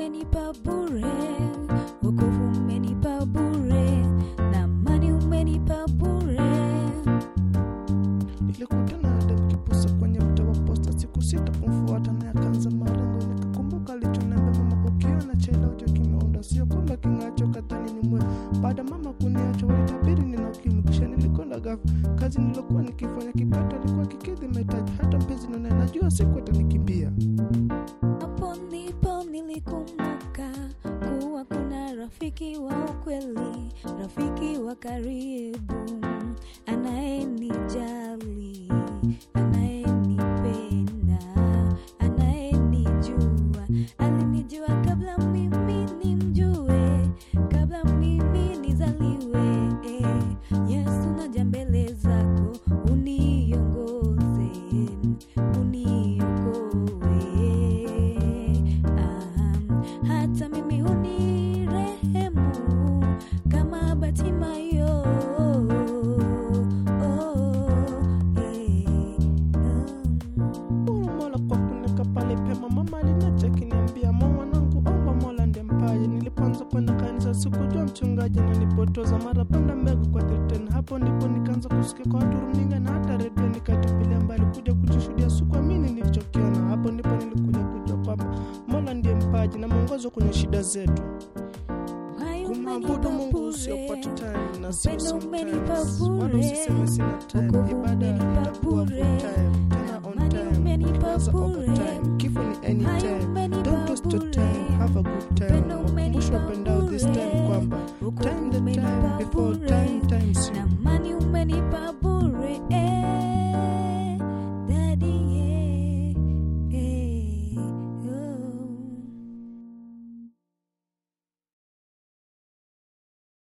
umenipa bure, wokovu umenipa bure, na amani umenipa bure. Nilikutana na dem kipusa kwenye mtaa wa posta, siku sita kumfuata naye akaanza malengo. Nikakumbuka alichoniambia mama, ukiona chela ucho kimeunda, sio kwamba king'acho kadhani ni mwe. Baada mama kuniacha, walitabiri nina ukimwi, kisha nilikwenda gafu. Kazi nilokuwa nikifanya kipato alikuwa kikidhi mahitaji, hata mpenzi none najua siku atanikimbia. Hapo ndipo nilikumbuka kuwa kuna rafiki wa ukweli, rafiki wa karibu, anayenijali, anayenipenda, anayenijua. Alinijua kabla mimi nimjue, kabla mimi nizaliwe. Yesu, naja mbele zako uniongoze, uniokoe. Ah, hata mimi unirehemu kama Batimayo. Oh, eh, um. Shukuru Mola kwa kuniweka pale pema. Mama aliniacha akiniambia, mwa mwanangu, omba Mola ndiye mpaye. Nilipoanza kwenda kanisa sikujua mchungaji ananipotoza, mara panda mbegu kwa teteni. Hapo ndipo nikaanza kusikia kwa watu runinga na hata redio, nikatupilia mbali kuja kujishuhudia, sikuamini nilichokiona. Hapo ndipo nilikuja kujua kwamba Mola ndiye mpaji na mwongozo kwenye shida zetu. Uhai Kumwabudu umenipa Mungu sio bure. part time na sio Upendo umenipa sometimes. Wala bure. usiseme sina time. Wokovu Ibada umenipa itakuwa full bure. time, tena on Amani time, umenipa kwanza bure. overtime. Kifo ni Uhai anytime. umenipa